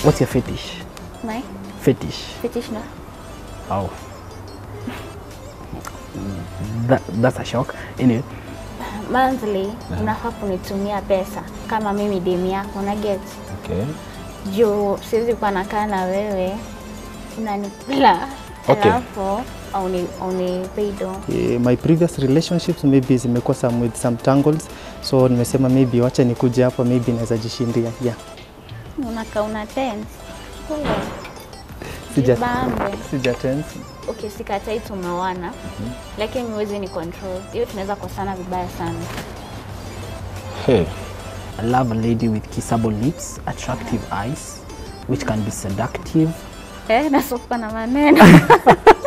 What's your fetish? My Fetish. fetish no. Oh. That, that's a shock. Anyway, Monthly unafaa kunitumia pesa kama mimi demu yako na get Okay. juu siwezi kuwa nakaa na wewe unanikula Okay. alafu auni aunipei do Eh, my previous relationships maybe zimekuwa some with some tangles so nimesema maybe wacha nikuje hapa maybe naweza jishindia yeah. unakaa una tense Kule. Sija- Jibambe. Sija tense. Okay, sikatai tumeoana lakini huwezi ni control hiyo, tunaweza kosana vibaya sana. Hey. I love a lady with kissable lips, attractive eyes, which can be seductive. Eh, nasuka na maneno